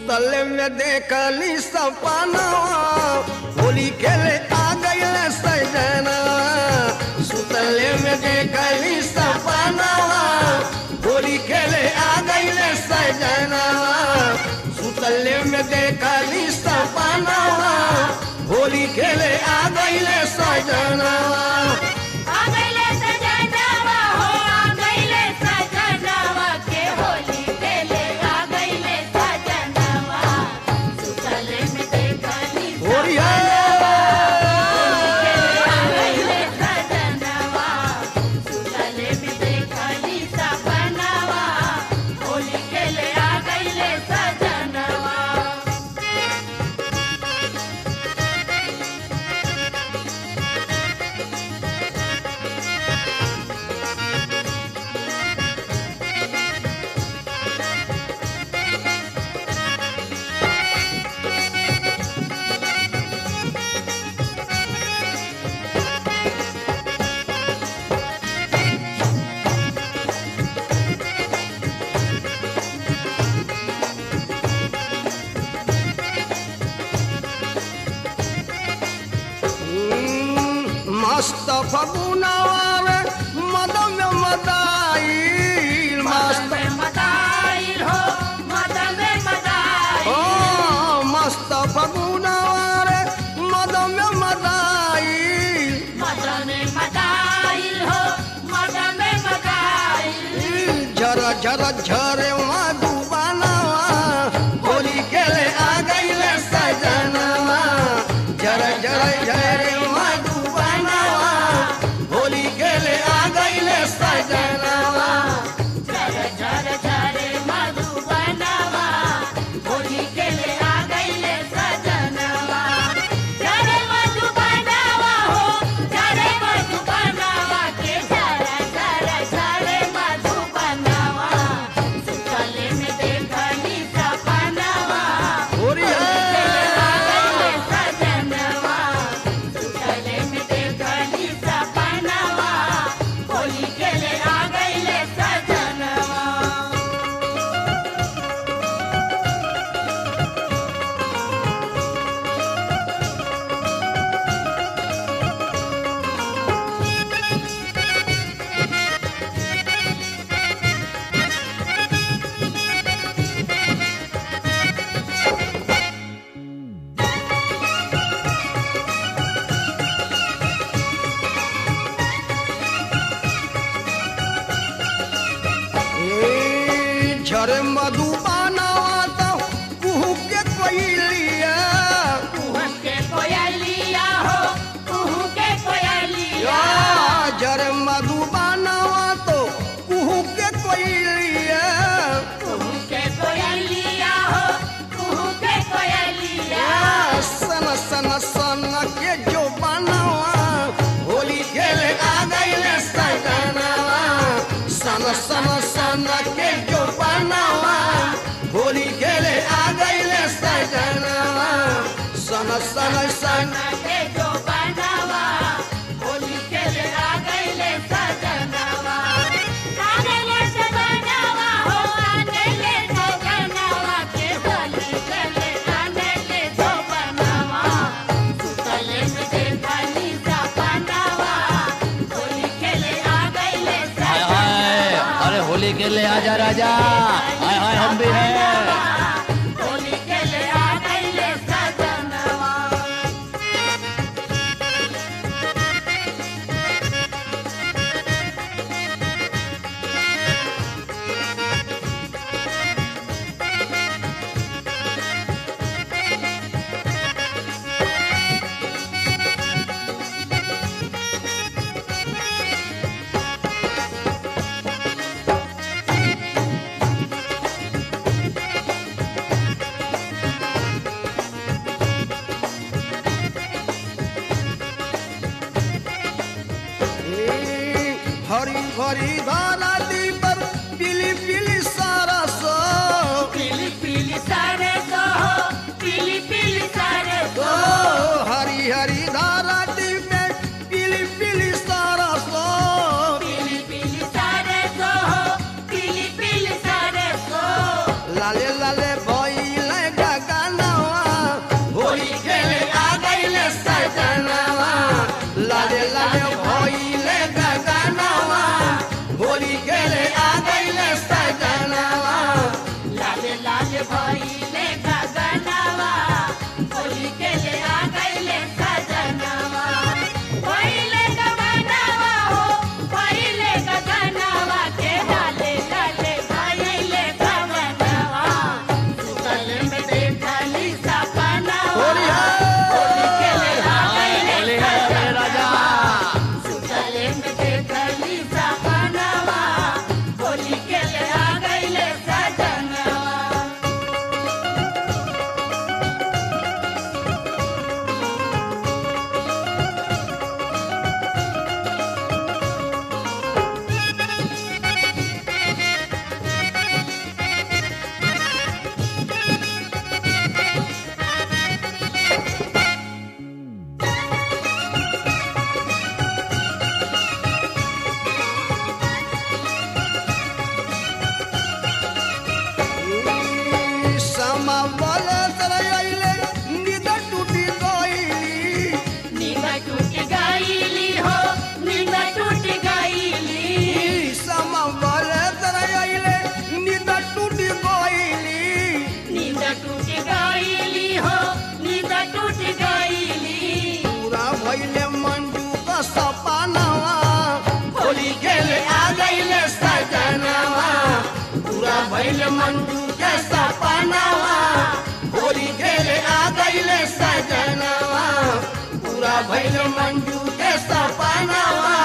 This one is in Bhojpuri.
सुतल में देखली सपनवा होली खेले आ गईल सजना सुतल में देखली सपनवा होली खेले आ गईल सजना सुतल में देखली सपनवा होली खेले आ गईल सजना आ गइले सजनवा हो आ गइले सजनवा के होली खेले आ गइले सजनवा सुतल में देखली होली है आ गइले सजनवा सुतल में देखली सपनवा होली खेले आ गइले सजनवा मस्त फगुनवा मदम मदाई मस्त में मदाइल हो मदन में मदाइल ओ मस्त फगुनवा मदम मदाई मदन में मदाइल हो मदन में मदाइल झर झर झरे मधुबनवा होली खेले आ गईले सजनवा झर झर झरे मधुबनवा होली खेले आ गईले सजनवा झर झर झरे मधुबनवा होली खेले आ गइले सजनवा झरे मधुबनवा हो झरे मधुबनवा के झर झर झरे मधुबनवा सुतले में देखली सपनवा होली है आ गइले सजनवा सुतले में देखली सपनवा होली खेले आ गइले सजनवा ए, झरे मधुबनवा तो कुहू के कोइलिया कुहू के कोयलिया हो कुहू के कोयलिया या झरे मधुबनवा तो कुहू के कोइलिया कुहू के कोयलिया हो कुहू के कोयलिया या सन सन सन के जो बनवा होली खेले आ गईले सजनवा सन सन सन के जो बनवा होली खेले आ गईले सजनवा सन सन सन के जो बनावा होली खेले आ गइले सजनवा आ गइले सजनवा हो आ गइले सजनवा के होली खेले आ गइले जो बनावा सुतले में देखली सपनावा होली खेले आ गइले हाय हाय सजनवा अरे होली के लिए आजा राजा हाय हाय हम भी हैं होली खेले आ गइले सजनवा हरी भरी धारा दी पर पीली पीली सारा सो पीली पीली सारे सो पीली पीली सारे ओ सो हरी हरी धारा दी में पीली पीली सारा सो पीली पीली सारे सो पीली पीली सारे सो लाले लाले भइले भैल मंजू के सपनावा होली खेले आ गईले सजनवा पूरा भैल मंजू के सपनावा